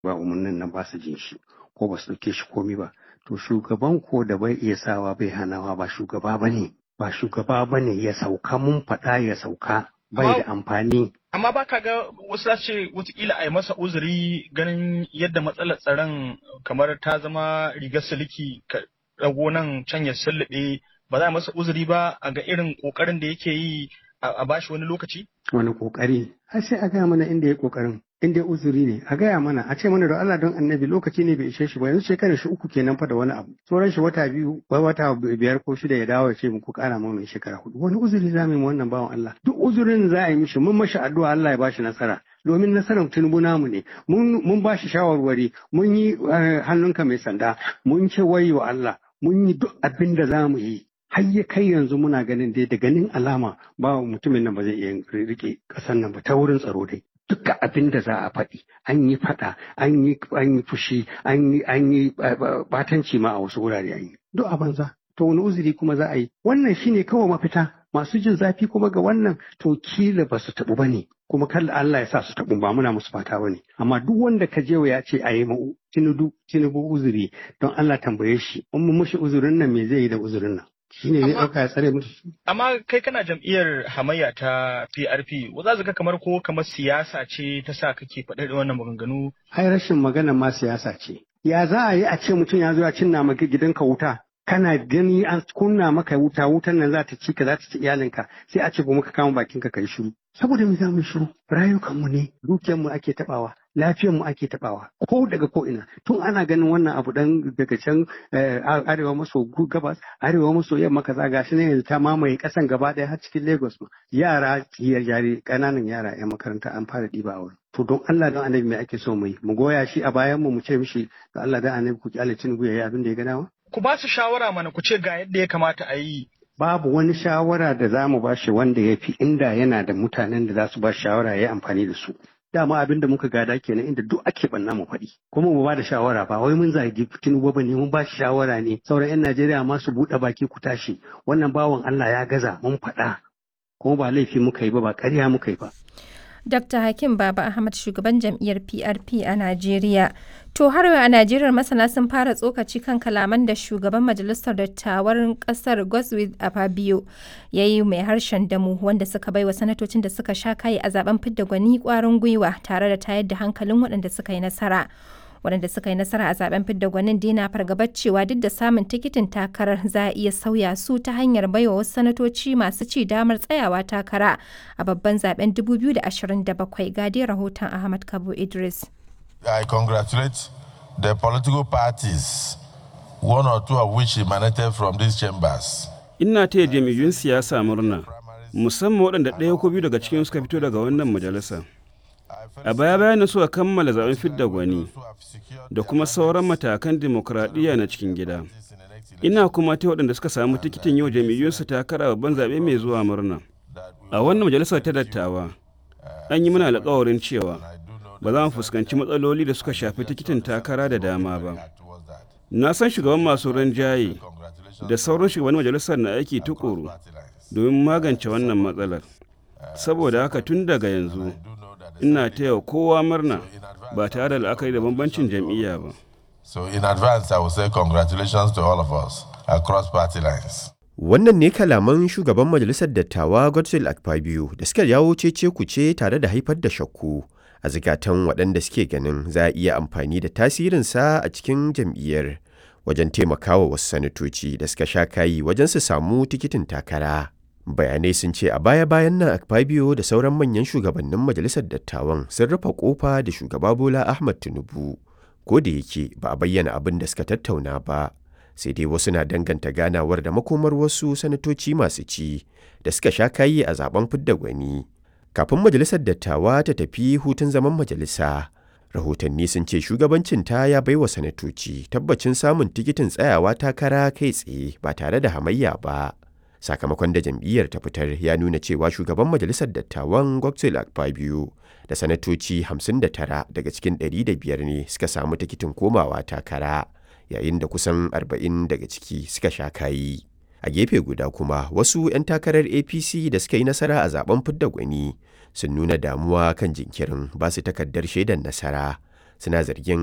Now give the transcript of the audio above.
ba umarnin nan ba su jin shi ko ba su ɗauke shi komi ba to shugaban ko da bai iya sawa bai hanawa ba shugaba ba ne ba shugaba ba ne ya sauka mun faɗa ya sauka bai da amfani amma ba ka ga wasu za ce watakila a yi masa uzuri ganin yadda matsalar tsaron kamar ta zama rigar siliki ka ɗago nan can ya sullube ba za a masa uzuri ba a ga irin ƙoƙarin da yake yi a bashi wani lokaci? Wani ƙoƙari, har sai a gaya mana inda ya ƙoƙarin, inda ya uzuri ne, a gaya mana, a ce mana da Allah don annabi lokaci ne bai ishe shi ba, yanzu shekarar shi uku kenan fa da wani abu. Sauran shi wata biyu, wai wata biyar ko shida ya dawo ya ce muku ƙara ma mai shekara hudu. Wani uzuri za mu yi wannan bawan Allah. Duk uzurin za a yi mishi, mun mashi addu'a Allah ya bashi nasara. domin nasarar tinubu namu ne mun ba shi shawarwari mun yi hannunka mai sanda mun ce wayi wa Allah mun yi duk abin da za mu yi har ya kai yanzu muna ganin dai da ganin alama ba mutumin nan ba zai iya rike ƙasar nan ba ta wurin tsaro dai duka abin da za a faɗi an yi faɗa an yi an yi fushi an yi an yi batanci ma a wasu wurare an yi duk a banza to wani uzuri kuma za a yi wannan shine kawai mafita masu jin zafi kuma ga wannan to kila ba su taɓu ba ne kuma kalla Allah ya sa su taɓu ba muna musu fata ba ne amma duk wanda ka je ya ce a yi ma tinubu tinubu uzuri don Allah tambaye shi in mu mushi uzurin nan me zai yi da uzurin nan shi ne zai ɗauka ya tsare mutu. Amma kai kana jam'iyyar hamayya ta PRP, za su ga kamar ko kamar siyasa ce ta sa kake faɗa wannan maganganu. Ai rashin magana ma siyasa ce. Ya za a yi a ce mutum ya zo ya cinna maka gidanka wuta, kana gani an kunna maka wuta, wutan nan za ta ci ka za ta ci iyalinka, sai a ce ba ka kama bakinka ka yi shiru. Saboda mu za mu shiru, rayukanmu ne, dukiyarmu ake taɓawa. lafiyar mu ake tabawa ko daga ko ina tun ana ganin wannan abu dan daga can arewa maso gabas arewa maso yamma kaza gashi ne yanzu ta mamaye kasan gaba daya har cikin Lagos ma yara yare kananan yara yan makaranta an fara diba wurin to don Allah don annabi mai ake so mu yi mu goya shi a bayan mu mu ce mishi da Allah don annabi ku kyale Tinubu yayi abin da ya ga dama ku ba su shawara mana ku ce ga yadda ya kamata a yi babu wani shawara da za mu ba shi wanda ya fi inda yana da mutanen da za su ba shawara ya yi amfani da su dama abin da muka gada kenan inda duk ake banna mu faɗi kuma mu ba da shawara ba wai mun zagi Tinubu ba ne mun ba shi shawara ne sauran 'yan Najeriya ma su buɗe baki ku tashi wannan bawan Allah ya gaza mun faɗa kuma ba laifi muka yi ba ba ƙarya muka yi ba Dr. Hakim Baba Ahmad shugaban jam'iyyar PRP a Najeriya. To har a Najeriya masana sun fara tsokaci kan kalaman da shugaban majalisar dattawan kasar Godswill Afabio ya yi mai harshen damu wanda suka bai wa sanatocin da suka sha kayi a zaben fidda gwani kwarin gwiwa tare da tayar da hankalin waɗanda suka yi nasara. waɗanda suka yi nasara a zaben fidda gwanin dina fargabar cewa duk da samun tikitin takarar za a iya sauya su ta hanyar baiwa wasu sanatoci masu ci damar tsayawa takara a babban zaben 2027 gadi rahoton ahmad kabo idris i congratulate the political parties one or two of which emanated from these chambers ina taya jami'un siyasa murna musamman waɗanda ɗaya ko biyu daga cikin suka fito daga wannan majalisa a baya bayan suka kammala zaben fidda gwani da kuma sauran matakan dimokuraɗiyya na cikin gida ina kuma ta waɗanda suka samu tikitin yau jam'iyyunsu takara babban zaɓe mai zuwa murna a wannan majalisar ta dattawa an yi mana alƙawarin cewa ba za mu fuskanci matsaloli da suka shafi tikitin takara da dama ba na san shugaban masu rinjaye da sauran shugaban majalisar na aiki tukuru domin magance wannan matsalar saboda haka tun daga yanzu ina taya kowa murna ba tare da la'akari da bambancin jam'iyya ba. So in advance I will say congratulations to all of us across party lines. Wannan ne kalaman shugaban majalisar dattawa Godswill Akpabio da suka jawo cece kuce tare da haifar da shakku a zikatan waɗanda suke ganin za a iya amfani da tasirinsa a cikin jam'iyyar wajen taimakawa wasu sanatoci da suka sha kayi wajen su samu tikitin takara. bayanai sun ce a baya-bayan nan akpabio da sauran manyan shugabannin majalisar dattawan sun rufe kofa da shugaba bola ahmad tinubu ko da yake ba a bayyana abin da suka tattauna ba sai dai wasu na danganta ganawar da makomar wasu sanatoci masu ci da suka sha kayi a zaben fidda gwani kafin majalisar dattawa ta tafi hutun zaman majalisa rahotanni sun ce shugabancinta ya baiwa sanatoci tabbacin samun tikitin tsayawa takara kai tsaye ba tare da hamayya ba sakamakon da jam'iyyar ta fitar ya nuna cewa shugaban majalisar dattawan Godswill Akpabio da sanatoci 59 daga cikin 105 ne suka samu tikitin komawa takara yayin da kusan 40 daga ciki suka sha kayi. A gefe guda kuma wasu 'yan takarar APC da suka yi nasara a zaben fidda gwani sun nuna damuwa kan jinkirin ba su takardar shaidar nasara suna zargin